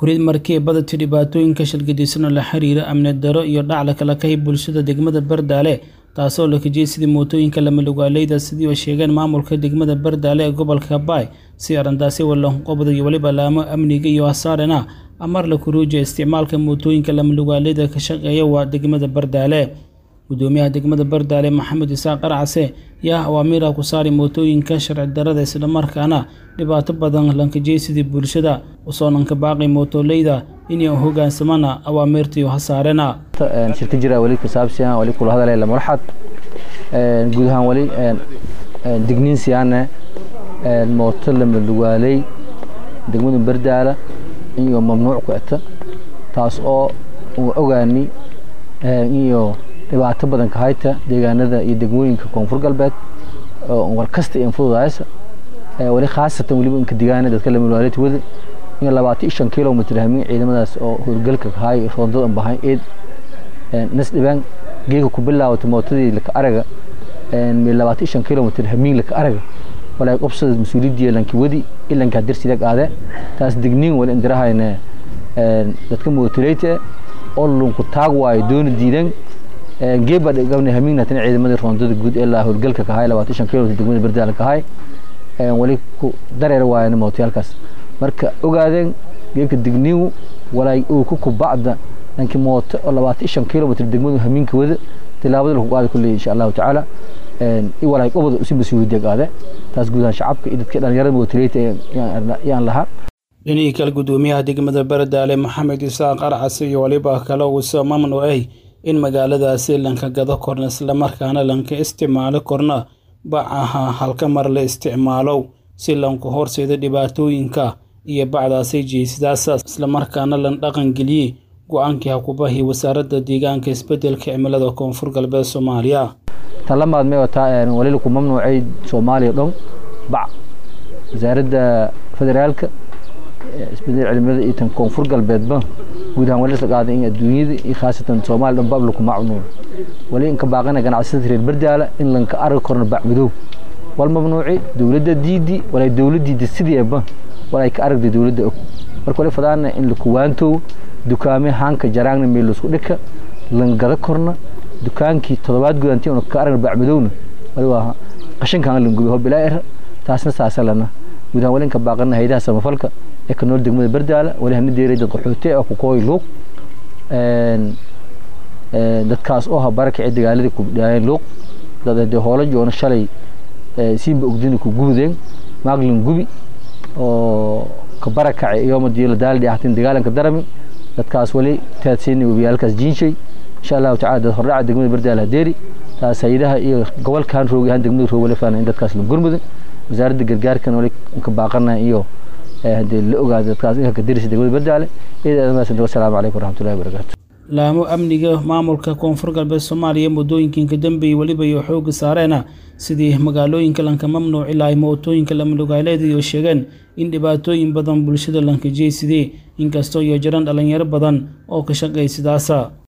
kurid markii badati dhibaatooyinka shilgadiisana la xiriira amni daro iyo dhac kala kahay bulshada degmada bardaale taasoo la kajiyey sidii mootooyinka lamalugaaleyda sidii ay sheegeen maamulka degmada bardaale ee gobolka baay si arrintaasi walanqobda iyo weliba laamo amniga iyo hasaarena amar la kuruujiya isticmaalka mootooyinka lamalugaaleyda ka shaqeeya waa degmada bardaale gudoomiyaha degmada bardaale maxamed isaaq qarcase yaa awaamiira ku saari mootooyinka sharci darada islamarkaana dhibaato badan lankajiyey sidii bulshada usoo nanka baaqay mootoleyda inay hogaansamana awaamiirtii hasaarena shirka jira wali kusaabsiyan wali kula hadalay la marxad guud ahaan wali digniin siyaane mooto lama lugaaley degmada bardaala iyo mamnuuc ku eta taas oo uu ogaani iyo dhibaato badan ka hayta deegaanada iyo degmooyinka koonfur galbeed war kasta iyo fududaysa wali khaasatan weliba inka digaana dadka lama lugaaleyta wada in labaatan iyo shan kilomitr hamin ciidamadaas oo howlgalka kahay roondadan bahay eed nas dhibaan geega ku bilaawata mootadii laka araga labaatan iyo shan kilomitr hamiin laka araga walaa qobsada mas-uuliyadii lanki wadi ilanka darsilag aade taas digniin wali indirahayne dadka mootoleyta oo lunku taag waayo doona diidan geeba gabna hamiignatan ciidamadii roondada guud ee laa howlgalka kahay labaatan iyo shan kilomitr degmada bardaala kahay wali ku dareer waayana mootayaalkaas marka ogaadeen geebka digniin walaay uu ku kubacda dhankii mooto oo labaatan iyo shan kilomitr degmadu hamiinka wada tilaabada lagu qaadi kulley insha allahu tacaala i walaay qobada usi mas-uuliyadda qaade taas guud ahaan shacabka iyo dadka dhalinyarada mootoleyta yaan lahaa dhinihii kale gudoomiyaha degmada bardaale maxamed isaaq qarcase iyo waliba kale uusoo mamnuucay in magaaladaasi lanka gado korna islamarkaana lanka isticmaalo korna bacaha halka mar la isticmaalow si lanku horseeda dhibaatooyinka iyo bacdaasay jeysadaasa islamarkaana lan dhaqangeliyey go-aankii hakubahi wasaaradda deegaanka isbedelka cimilada koonfur galbeed soomaaliya tan la maadmay wataa wali laku mamnuucay soomaaliya dhon bac wasaaradda federaalka isbedel cimilada iyo tan koonfur galbeedba guud ahaan wali isla qaaday in adduunyada iyo khaasatan soomaaliya dhan bab laku mamnuuc wali inka baaqana ganacsiyada reer bardaala in lanka argi korno bac madow wal mamnuuci dowladda diidi walay dowladdiida sideeba walay ka aragda dowladda og marka wali fadaana in lakuwaantow dukaame haanka jaraangna meel laisku dhika langada korna dukaankii todobaad gudantii una ka aragna bac madowna wali waa qashinkaan langubi ho bilaa era taasna saasa lana guud ahaan wali inka baaqana haydaha samafalka ee ka nool degmada bardaala wali hana deeray dad qaxoote oo ku kooy luuq dadkaas oo ha barakaci dagaaladii ku dhaayeen luuq dad dee hoola joona shalay siinba ogdina ku gubdeen maaglin gubi oo ka barakacay iyooma diila daaldi ahtin dagaalanka darami dadkaas wali taadsiinay webiyaalkaas jiinshay insha allahu tacala dad hordhaca degmada bardaala hadeeri taas haydaha iyo gobolkan roogi ahaan degmada roog wali faana in dadkaas la gurmudan wasaaradda gargaarkan wali ka baaqana iyo hadee la ogaada dadkaas inka kadirisa degmada bardaale iyada wasalaamu calaykum waraxmatullahi wabarakaatu laamo amniga maamulka koonfur galbeed soomaaliya muddooyinkiinka dambeeyey weliba iyo xooga saareena sidii magaalooyinka lanka mamnuuci lahay mootooyinka lamalugaaleyda iyo sheegeen in dhibaatooyin badan bulshada lankajiyey sidii inkastoo iyo jiraan dhalinyaro badan oo ka shaqeey sidaasa